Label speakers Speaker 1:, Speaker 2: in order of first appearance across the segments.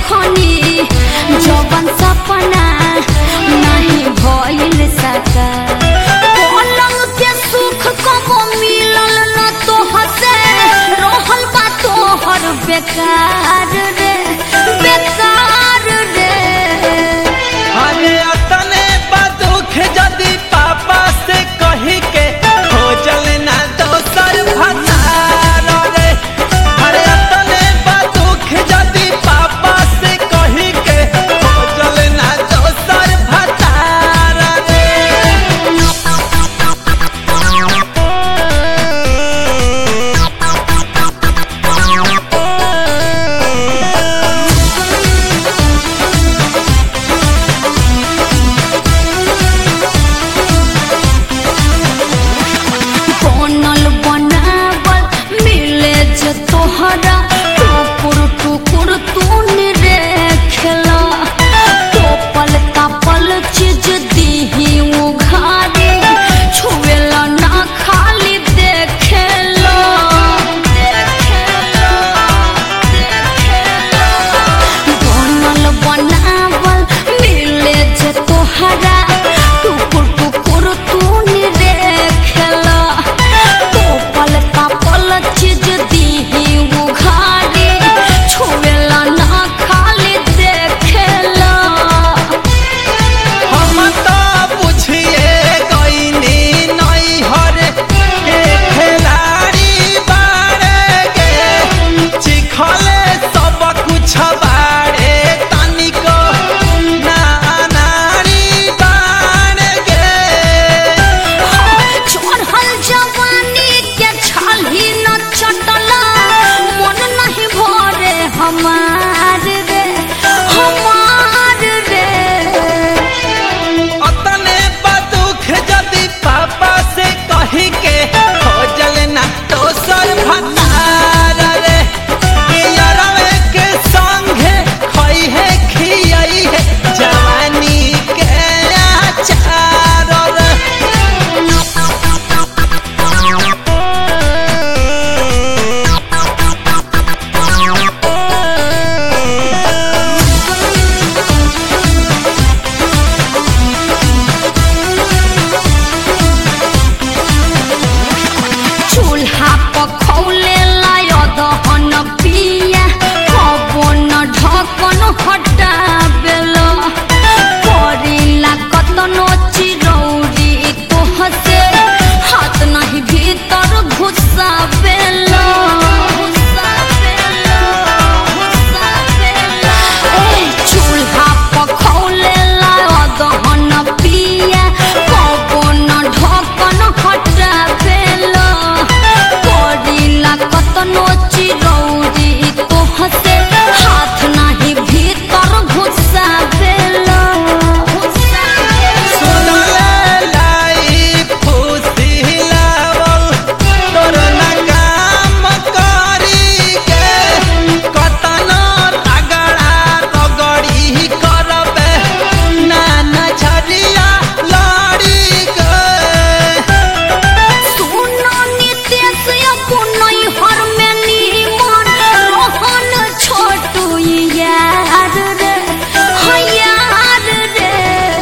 Speaker 1: देखनी जवन सपना नहीं भइल सका पलंग के सुख कबो मिलल न तोहर से रहल बा तोहर बेकार रे बेकार रे
Speaker 2: अरे अतने बा दुख जदि पापा से कही के खोजल ना दोसर भतार रे अरे अतने बा दुख जदि पापा से कही के खोजल ना दोसर भतार रे
Speaker 1: बनल बनावल मिले जे तोहरा टुकुर टुकुर तूने रे खेला टोपल तापल चीज दीही उघारे छुएला ना खाली देखेला देखेला देखेला बनल बनावल मिले जे तोहरा टुकुर टुकुर तूने देखला टोपल तापल चीज दीही उघारे छुएला ना खाली देखेला
Speaker 2: हम तो बुझिए गईनी नैहर के खिलाड़ी बारे के चिखले सब कुछ बारे तनिको ना नारी बारे के
Speaker 1: चढ़ल जवानी के छाली न चटला मन नहीं भरे हमार रे हमार रे
Speaker 2: अतने बदुख जदि पापा से कही के खोजल ना दोसर भतार रे पियरवे के संगे खई है खियई है जवानी के आचार रे
Speaker 1: चूल्हा पखौले लाय दहन पिया पवन ढकन हटाबेला करिला कतनो चिरौरी तोहसे हाथ नहीं भीतर घुसाबेला घुसाबेला घुसाबेला ए चूल्हा पखौले लाय दहन पिया पवन ढकन हटाबेला करिला कतनो चिरौरी तोहसे हाथ नाही भीतर घुसाबेला
Speaker 2: सुनले लाई फुसिलावल तोर ना काम करी के कतन रगड़ा रगड़ी करबे ना नजरिया लड़ी के
Speaker 1: सुनो नितेश अपनई हर में नीमन रोहन छोटू यार रे हाँ यार रे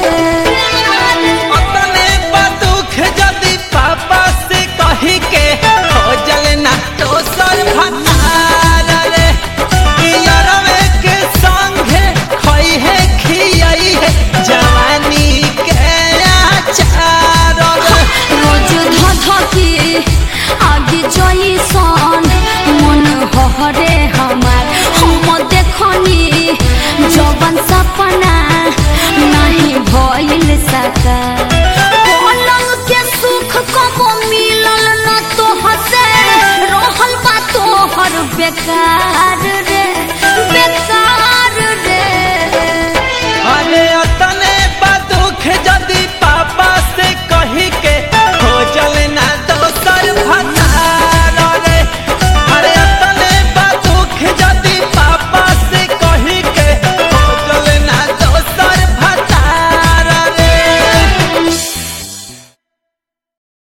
Speaker 2: अपने बदुख जदि पापा से कही के खोजल ना दोसर भतार रे पियरवे के संगे खई है खियई है जवानी के आचार रे
Speaker 1: रोज धधकी आगे जइसन मन हरे हमार हम देखनी जवन सपना नहीं भइल सका पलंग के सुख कबो मिलल न तोहर से रहल बा तोहर बेकार